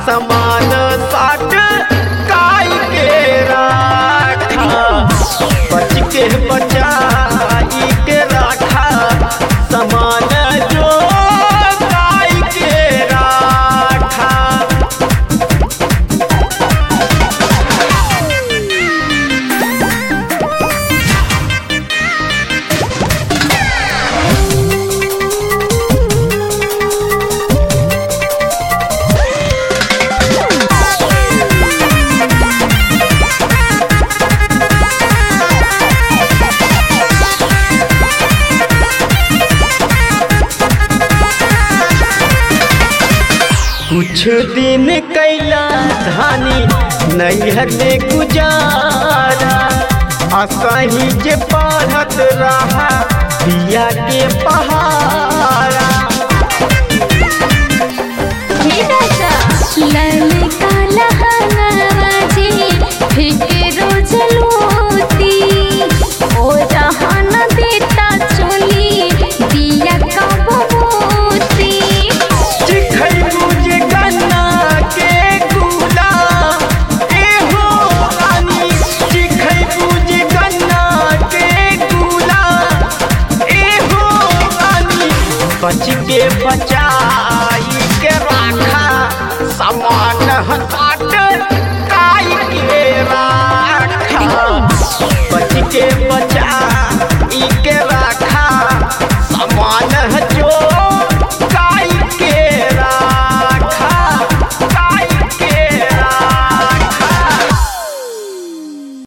समान साट काई के राखा बच के बचाई के राखा समान जो काई के राखा कुछ दिन कैला धानी नैहर में गुजारा असही जे पढ़त रहा बिया के पहाड़ा हे राजा ललका लहंगाजी फिके रोज लोती ओ जहान देता चोली दिया कब मोती चिखई मुझे गन्ना के गुला एहो रानी चिखई मुझे गन्ना के गुला एहो रानी बच के बचाई के राखा समान हटा